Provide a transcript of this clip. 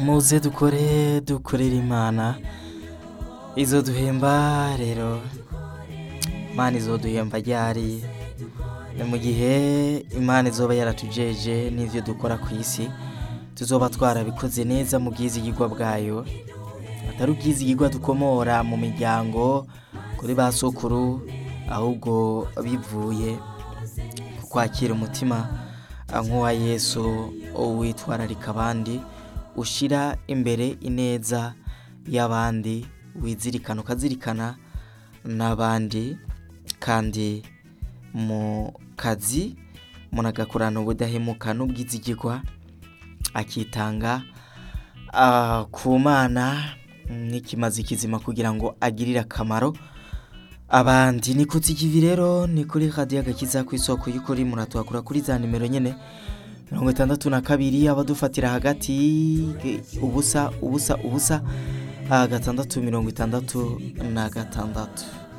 muze dukore dukorera imana izoduhemba rero imana izoduhemba ryari ni mu gihe imana izoba yaratujeje n'ivyo dukora ku isi tuzoba twarabikoze neza mu bwizigirwa bwayo atari ubwizigirwa dukomora mu miryango kuri ba sokuru ahubwo bivuye ku kwakira umutima nk'uwa yesu witwararika abandi ushira imbere ineza y'abandi wizirikana ukazirikana n'abandi kandi mu kazi umuntu agakorana ubudahemuka n'ubwizigirwa akitanga ah, ku mana nk'ikimazi kizima kugira ngo agirire akamaro abandi ni kutsikivi rero ni kuri radiyo agakiza ku isoko y'ukuri muratuhakura kuri za nimero nyene mirongo itandatu na kabiri abadufatira hagati eh, ubusa ubusa ubusa ah, gatandatu mirongo itandatu na gatandatu